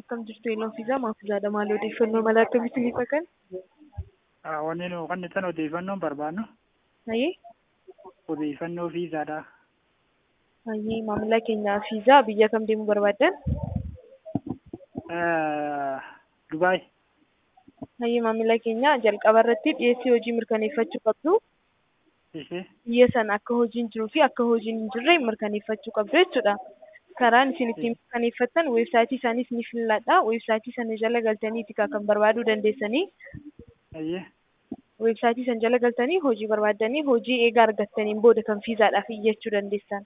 akkam jirtu yeloon fiizaa maafuzaadha maal odeeffannoo mala akkamitti ni fakkan Wanni nu kan ittiin odeeffannoon barbaadnu hayee odeeffannoo fiizaadha. hayee maamila keenya fiizaa biyya kam deemuu barbaaddan Dubaay. hayee maamila keenya jalqaba irratti dhiyeessii hojii mirkaneeffachuu qabdu Ishee biyya sana akka hojiin jiruu fi akka hojiin hin jirre mirkaneeffachuu qabdu jechuudha. Karaan isin ittiin mirkaneeffattan weebsaayitii isaaniis ni filladha. Weebsaayitii sana jala galtaniiti kan barbaaduu dandeessanii. hayyee Weebsaayitii sana jala galtanii hojii barbaaddanii hojii eegaa argattaniin booda kan fiizaadhaaf iyyachuu dandeessan.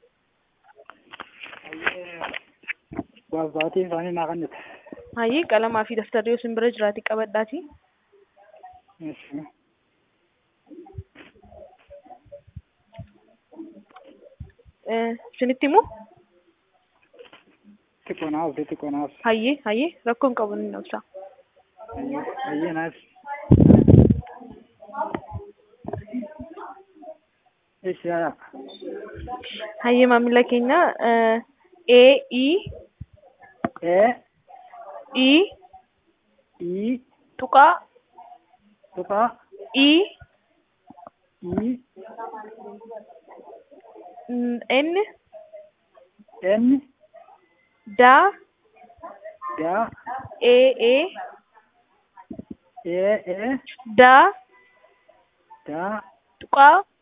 Waabbaatiin isaanii naa kannite. Hayii qalamaa fi daftarri yoo isin bira jiraate qabadhaati. Isinitti immoo Xiqqoo naaf xiqqoo naaf. hayyee hayyee rakkoon qabu ni ibsa. Hayyee naaf. Ishee yaa. Hayyee maamila keenya A E Ee E ii tuqaa tuqaa E ii N eenni daa gaa A A ee ee daa gaa tuqaa